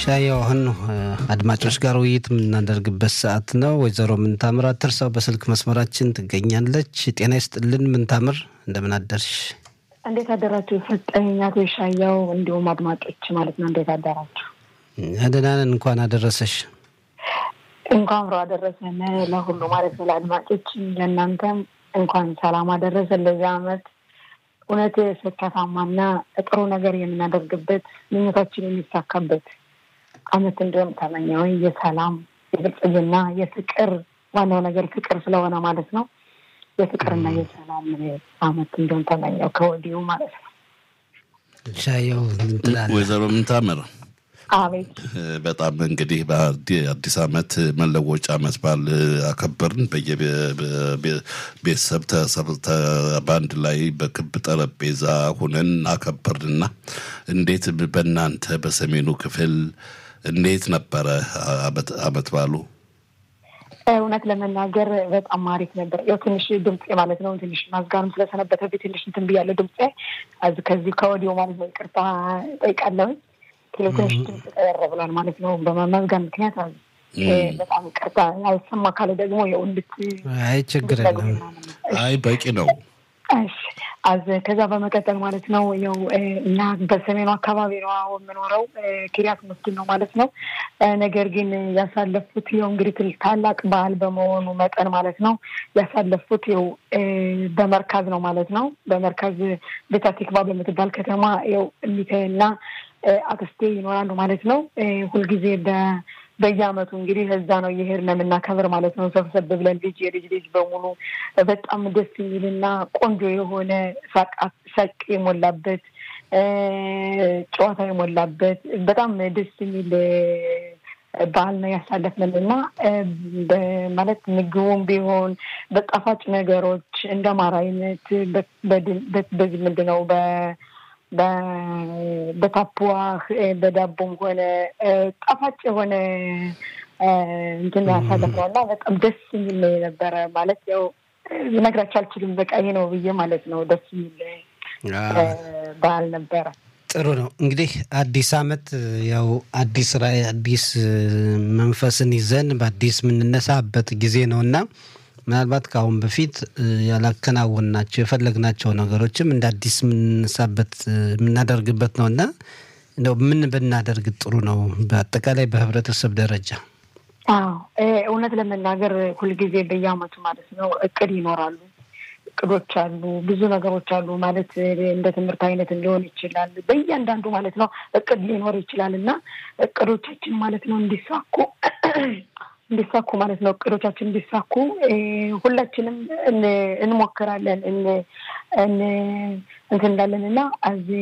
ሻየው አሁን አድማጮች ጋር ውይይት የምናደርግበት ሰዓት ነው። ወይዘሮ ምንታምር አትርሰው በስልክ መስመራችን ትገኛለች። ጤና ይስጥልን ምንታምር፣ እንደምን አደርሽ? እንዴት አደራችሁ? ሰጠኝ አቶ ሻያው እንዲሁም አድማጮች ማለት ነው። እንዴት አደራችሁ? ደህና ነን። እንኳን አደረሰሽ። እንኳን አብሮ አደረሰን ለሁሉ ማለት ነው። ለአድማጮች ለእናንተም እንኳን ሰላም አደረሰን ለዚህ አመት እውነት ስኬታማና ጥሩ ነገር የምናደርግበት ምኞታችን የሚሳካበት አመት እንዲሆን ተመኘው። የሰላም የብልጽግና፣ የፍቅር ዋናው ነገር ፍቅር ስለሆነ ማለት ነው። የፍቅርና የሰላም አመት እንዲሆን ተመኘው ከወዲሁ ማለት ነው። ሻየው ትላለህ? ወይዘሮ ምንታምር አቤት በጣም እንግዲህ በአዲስ አመት መለወጫ አመት በዓል አከበርን። በየቤተሰብ በአንድ ላይ በክብ ጠረጴዛ ሁነን አከበርንና እንዴት በእናንተ በሰሜኑ ክፍል እንዴት ነበረ አመት በዓሉ? እውነት ለመናገር በጣም አሪፍ ነበር። ያው ትንሽ ድምፄ ማለት ነው ትንሽ ማዝጋርም ስለሰነበተብኝ ትንሽ እንትን ብያለሁ። ድምፄ ከዚህ ከወዲሁ ማለት ነው ይቅርታ ጠይቃለሁኝ። ትንሽ ድምፅ ቀረ ብሏል ማለት ነው በመመዝጋን ምክንያት በጣም ይቅርታ። ያልሰማ ካለ ደግሞ ያው እንድት አይ ችግር የለም። አይ በቂ ነው። እሺ አዝ ከዛ በመቀጠል ማለት ነው ያው እኛ በሰሜኑ አካባቢ ነው የምኖረው ኪሪያት መስጊድ ነው ማለት ነው። ነገር ግን ያሳለፉት ያው እንግዲህ ታላቅ በዓል በመሆኑ መጠን ማለት ነው ያሳለፉት ያው በመርካዝ ነው ማለት ነው። በመርካዝ ቤታ ቲክቫ በምትባል ከተማ ያው እሚቴና አክስቴ ይኖራሉ ማለት ነው። ሁልጊዜ በየአመቱ እንግዲህ እዛ ነው እየሄድን የምናከብር ማለት ነው። ሰብሰብ ብለን ልጅ የልጅ ልጅ በሙሉ በጣም ደስ የሚልና ቆንጆ የሆነ ሳቅ የሞላበት ጨዋታ የሞላበት በጣም ደስ የሚል በዓል ነው ያሳለፍንን እና ማለት ምግቡም ቢሆን በጣፋጭ ነገሮች እንደ ማር አይነት በዚህ ምንድን ነው በታፑዋህ በዳቦም ሆነ ጣፋጭ የሆነ እንትን ያሳለፍነው እና በጣም ደስ የሚል ነው የነበረ። ማለት ያው ልነግራቸው አልችልም። በቃ ይሄ ነው ብዬ ማለት ነው። ደስ የሚል በዓል ነበረ። ጥሩ ነው እንግዲህ አዲስ አመት ያው አዲስ ራዕይ አዲስ መንፈስን ይዘን በአዲስ የምንነሳበት ጊዜ ነው እና ምናልባት ከአሁን በፊት ያላከናወንናቸው የፈለግናቸው ነገሮችም እንደ አዲስ የምንነሳበት የምናደርግበት ነው እና እንደው ምን ብናደርግ ጥሩ ነው በአጠቃላይ በህብረተሰብ ደረጃ? አዎ እውነት ለመናገር ሁልጊዜ በየአመቱ ማለት ነው እቅድ ይኖራሉ፣ እቅዶች አሉ፣ ብዙ ነገሮች አሉ። ማለት እንደ ትምህርት አይነት ሊሆን ይችላል። በእያንዳንዱ ማለት ነው እቅድ ሊኖር ይችላል እና እቅዶቻችን ማለት ነው እንዲሳኩ እንዲሳኩ ማለት ነው እቅዶቻችን እንዲሳኩ ሁላችንም እንሞክራለን እንትን እንዳለን እና